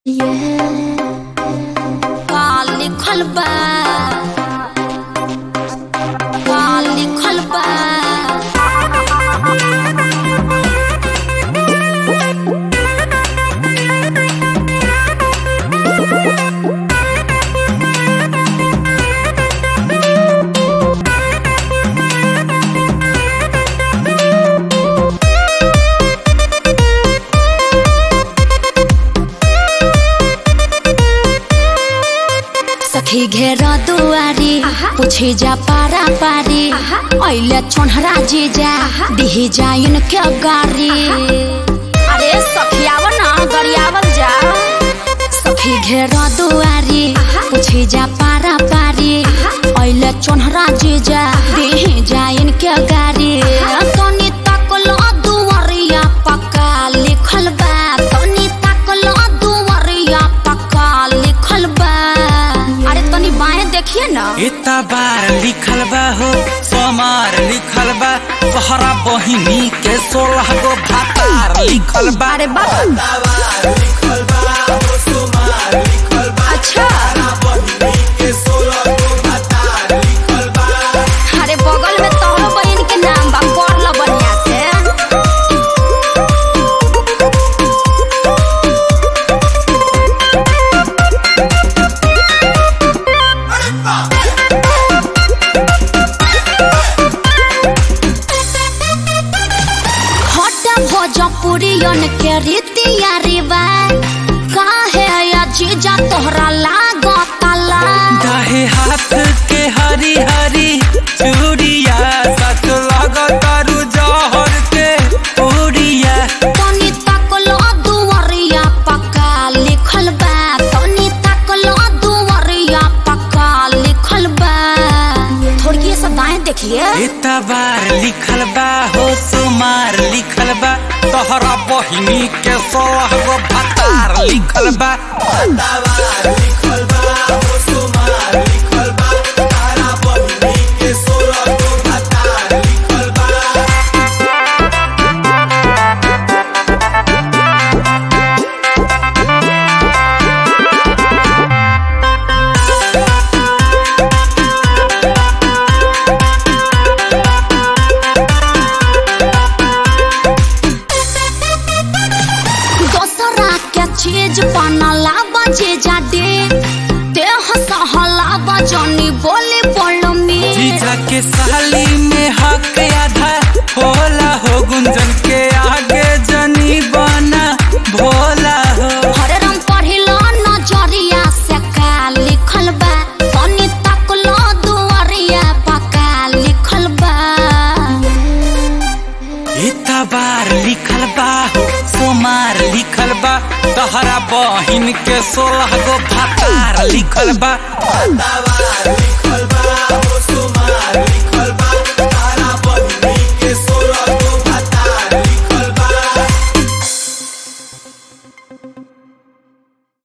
का लिखल बा का लिखल बा सखी घेर दुआरी पूछे जा पारा पारी ऐले छोनहरा जी जा दिही जाइन के गारी अरे सखी आव ना गरियावल जा सखी घेर दुआरी पूछे जा पारा पारी ऐले छोनहरा जी जा दिही जाइन के गारी तनी तकलो दुआरिया पक्का लिखल बा तनी तकलो दुआरिया पक्का लिखल बा अरे तनी बाएं देखिए ना इतना बार लिखल बा हो सोमार लिखल बा तोहरा बहिनी के सोलह गो भातार लिखल बा अरे बाबा अच्छा अरे बगल में तोहरो बहन के नाम बा पढ़ ल बढ़िया से हटा भोजपुरियन के रीतिया रिवाज काहे अजीजा तोहरा लागताला दाहे हाथ के हरी हरी चूड़िया सच लगतारू जहर के पूड़िया तनी तकलो दुवरिया पक्का लिखल बा तनी तकलो दुवरिया पक्का लिखल बा थोड़ी सा दाएं देखिए इतना बार लिखल बा हो सोमार लिखल बा तोहरा बहिनी के सोलह गो भातार लिखल बा दोसरा के चीज बनला बजे जाडे देह सहला बजनी बोली बोल में जीजा के साली में हक आधा होला हो गुंजन के आगे जनी बना भोला हो हरे रंग पढ़िलो नजरिया से का लिखल बा तनी तकलो दुआरिया पका लिखल बा इतना बार लिखल बा हो सोमार लिखल बा तहरा बहिन के सोलह गो भातार लिखल बा लिखल बा हो सुमार लिखल बा